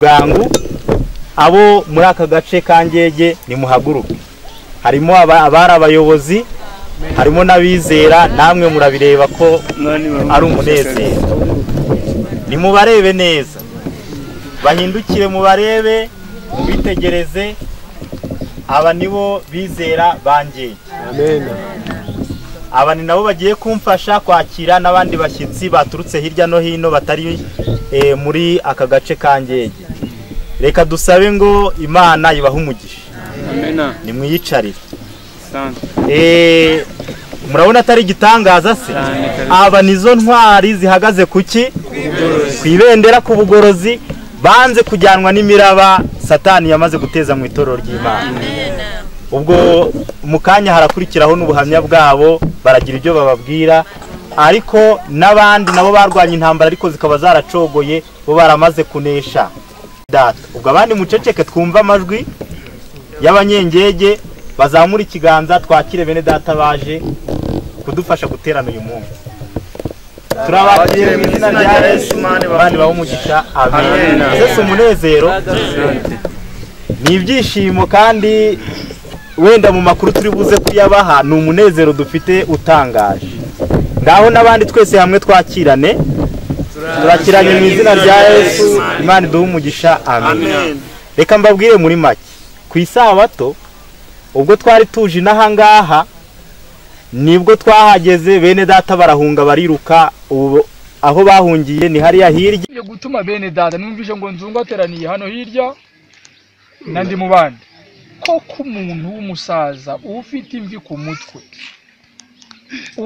bwangu abo muri aka gace ka ngege nimuhaguruke harimo aba- abari abayobozi harimo n'abizera namwe murabireba ko ari umunezero nimubarebe neza bahindukire mubarebe mubitegereze aba nibo bizera bangeye aba ni nabo bagiye kumfasha kwakira n'abandi bashyitsi baturutse hirya no hino batari eh, muri aka gace ka ngege reka dusabe ngo imana ibahe umugisha Amena. nimwiyicarire Sante. Eh, murabona atari igitangaza se Cyane kabisa. aba nizo ntwari zihagaze ku ki ku ibendera ku bugorozi banze kujyanwa n'imiraba satani yamaze guteza mu itorero ry'imana ubwo mu kanya harakurikiraho n'ubuhamya bwabo baragira ibyo bababwira ariko n'abandi nabo barwanya intambara ariko zikaba zaracogoye bo baramaze kunesha Data, ubwo abandi muceceke twumve amajwi y'abanyengege bazamura ikiganza twakire bene data baje kudufasha guterana uyu munsi turabakire mu izina rya yesu abandi baho umugisha amen Amen. ese si umunezero ni ibyishimo kandi wenda mu makuru turi buze kuyabaha ni umunezero dufite utangaje ngaho n'abandi twese hamwe twakirane turakiranye mu izina rya yesu imana iduhe umugisha amen reka mbabwire muri make ku isabato ubwo twari tuje inahangaha nibwo twahageze bene data barahunga bariruka ubu aho bahungiye ni hariya hirya Ngiye gutuma bene dada numvise ngo nzungu ateraniye hano hirya na ndi mu bandi koko umuntu w'umusaza ufite imvi ku mutwe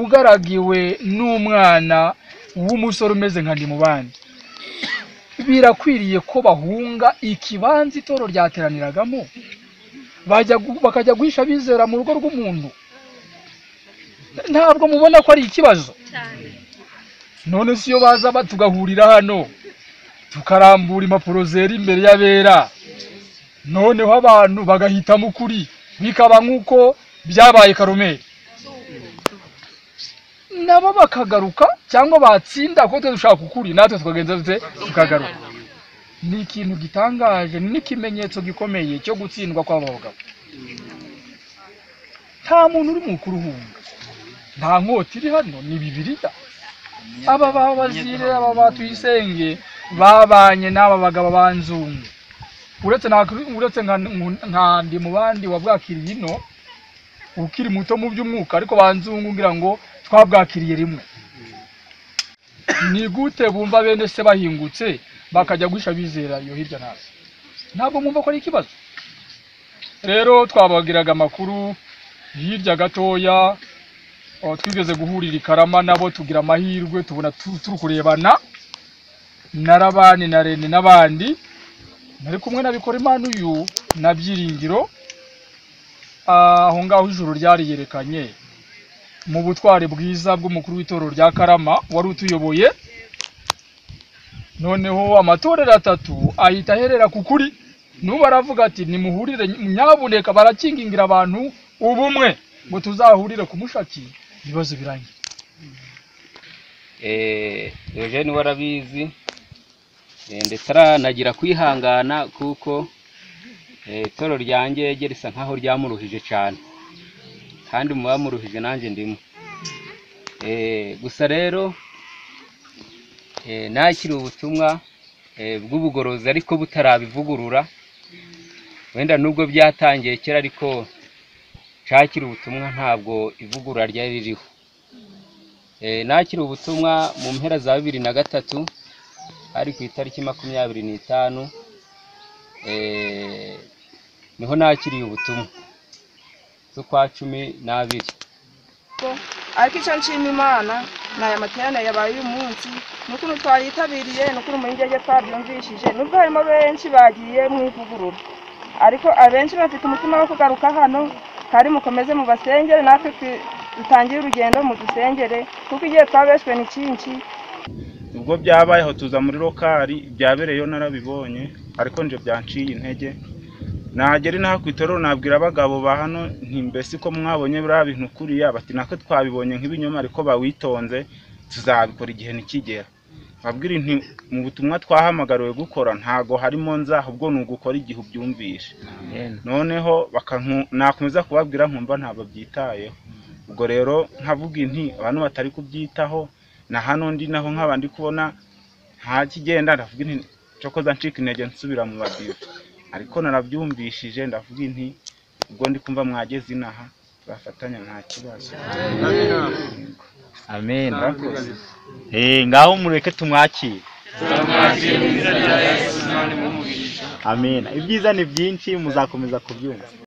ugaragiwe n'umwana w'umusore umeze nka ndi mu bandi birakwiriye ko bahunga ikibanza itoro ryateraniragamo bajya gu- bakajya guhisha abizera mu rugo rw'umuntu ntabwo mubona ko ari ikibazo none si yo baza ba- tugahurira hano tukarambura impapuro zera imbere y'abera noneho abantu bagahitamo ukuri bikaba nk'uko byabaye karomeri nabo bakagaruka cyangwa batsinda kuko twe dushaka ukuri natwe tukagenza dute tukagaruka ni ikintu gitangaje ni n'ikimenyetso gikomeye cyo gutsindwa kw'aba bagabo nta muntu uri mu kuruhunga nta nkota iri hano ni bibiriya aba ba bazire aba ba tuyisenge babanye n'aba bagabo banzungu uretse nta- uretse nka nka ndi mu bandi wabwakiriye ino ukiri muto mu by'umwuka ariko banzungu ngira ngo twabwakiriye rimwe ni gute bumva bene se bahingutse bakajya guhisha bizera iyo hirya nazo ntabwo mwumva ko ari ikibazo rero twabagiraga amakuru hirya gatoya aho twigeze guhurira i karama nabo tugira amahirwe tubona tu- turi kurebana na rabani na rene n'abandi nari kumwe na Bikorimana uyu na byiringiro aho ngaho ijoro ryari yerekanye mu butwari bwiza bw'umukuru w'itorero rya karama wari utuyoboye noneho amatorero atatu ahita aherera ku kuri n'ubu aravuga ati nimuhurire nyabuneka barakingingira abantu ubumwe ngo tuzahurire kumushaki ibibazo birangiye Eh, Eugene warabizi eh, ndetse aranagira kwihangana kuko eh, itoro rya ngege risa nkaho ryamuruhije cyane kandi mu bamuruhije nanjye ndimo Eh, gusa rero eh, nakiri ubutumwa eh, bw'ubugorozi ariko butarabivugurura wenda nubwo byatangiye kera ariko cakiri ubutumwa ntabwo ivugurura ryari ririho Eh, nakiri ubutumwa mu mpera za bibiri na gatatu ari ku itariki makumyabiri n'itanu eh, niho nakiriye ubutumwa z'ukwa cumi n'abiri ariko icyo nshima imana ni aya materane yabaye uyu munsi ni ukuntu twayitabiriye ni ukuntu muri ngege twabyumvishije nubwo harimo benshi bagiye mu ivugurura ariko abenshi bafite umutima wo kugaruka hano kandi mukomeze mubasengere natwe twi- dutangire urugendo mudusengere kuko igihe twabeshwe ni cyinshi ubwo byabayeho tuza muri lokari byabereyeyo narabibonye ariko nje byanciye intege nagera inaha ku itorero nabwira abagabo ba hano nti mbese ko mwabonye biriya bintu kuriya bati natwe twabibonye nk'ibinyoma ariko bawitonze tuzabikora igihe nikigera nkabwira inti mu butumwa twahamagariwe gukora ntago harimo nzaho ubwo ni ugukora igihe ubyumvishe noneho bakanku- nakomeza kubabwira nkumva ntabwo byitayeho ubwo rero nkavuga inti abantu batari kubyitaho na hano ndi naho nkaba ndi kubona nta kigenda ndavuga inti cokoza ncika intege nsubira mu badive ariko narabyumvishije ndavuga inti ubwo ndi kumva mwageze inaha bafatanya nta kibazo amen Eh, ngaho mureke tumwakire amen ibyiza ni byinshi muzakomeza kubyumva